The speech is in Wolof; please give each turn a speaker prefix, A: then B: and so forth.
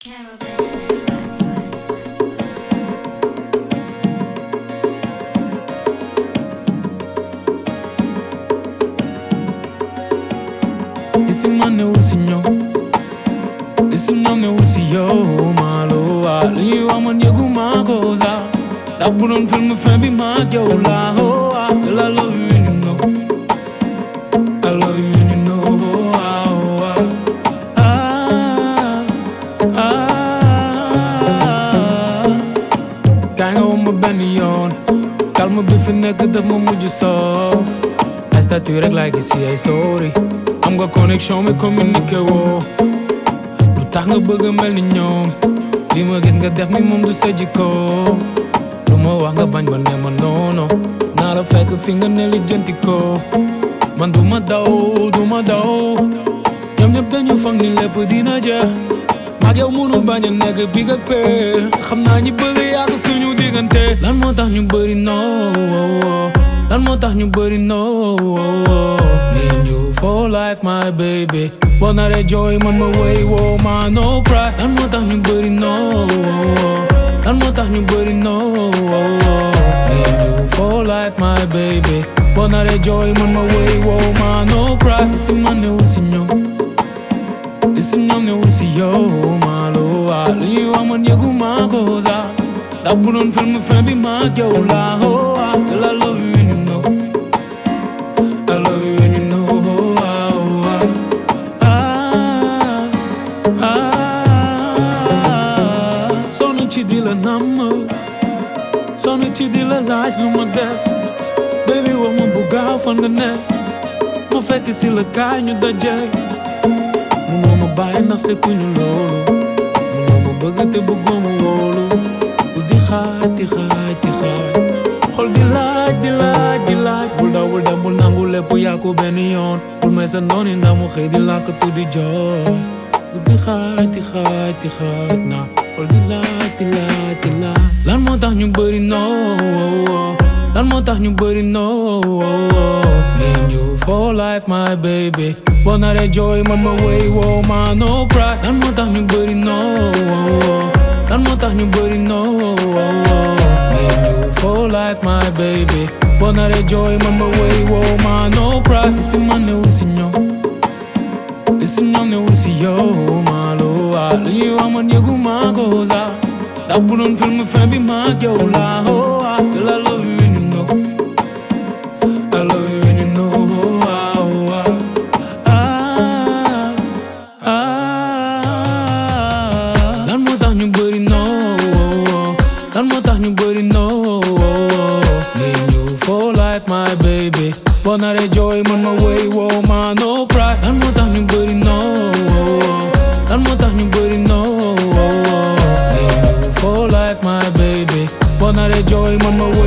A: Esse mano é o senhor Esse nome é o senhor Malo Ali eu amo nego magoza Da buron film fembi magyo la ho ah Girl I love you and you know I love you and you know ah, oh, ah. Ah, ah. Kaay nga woo ma benn yoon calme bi fi nekk daf ma mujj soof ay statut rek laay gis si ay story am nga connexion mi communiqué woo lu tax nga bëgg a mel ni ñoom li ma gis nga def ni moom du sa jikko lu ma wax nga bañ ba ne ma noono naa la fekk fi nga ne li jënti ko man du ma daw du ma daw ñoom ñëpp dañu foog ni lépp dina jeex ak yow munu bañ a nekk big ak père xam naa ñi bëgg yàgg suñu diggante lan moo tax ñu bëri no lan moo tax ñu bëri no me and you for life my baby boo naree jooy man ma wéy woo ma no cry lan moo tax ñu bëri no lan moo tax ñu bëri no me and you for life my baby boo naree jooy man ma wéy woo ma no cry si man ne wu si ñoom Esse nome é o CEO, malo Ali eu amo nego magoza Da buron film fembi magyo la ho ah Girl I love you and you know I love you and you know ah, oh, ah. Ah, ah. Sonn ci di la namm Sonn ci di la laaj lu ma def Baby wax ma bu gaaw fan nga ne Ma fekk si la kaay ñu daje Munoo ma bàyyi ndax sekkuñu loolu Munoo ma bëgg te bëggoo ma wóolu bul di xaaj di xaaj di xaaj xol di laaj di laaj di laaj bul daw bul dem bul nangu lépp yaa ko benn yoon bul may sa nooni ndax mu xëy di làkk tu di jooy bul di xaaj di xaaj di xaaj na xol di laaj di laaj di laaj lan moo tax ñu bëri noo lan moo tax ñu bëri noo me and you for life my baby boo naree jooy man ma wéy woo ma no cry lan moo tax ñu bëri noo lan moo tax ñu bëri noo me and you for life my baby boo naree jooy man ma wéy woo ma no cry si man ne wul si ñoom si ñoom ne wul si yow malo li ñuy wax man yëgu maa ko sax ndax bu doon film fin bi maa yow la ho ah girl I love you and you know I love you and you know ah, oh, ah. Ah, ah. lan moo tax ñu bëri noo lan moo tax ñu bëri noo me and you for life my baby boo naree jooy man ma wéy woo ma no cry lan moo tax ñu bëri noo lan moo tax ñu bëri noo me and you for life my baby boo naree jooy man ma wéy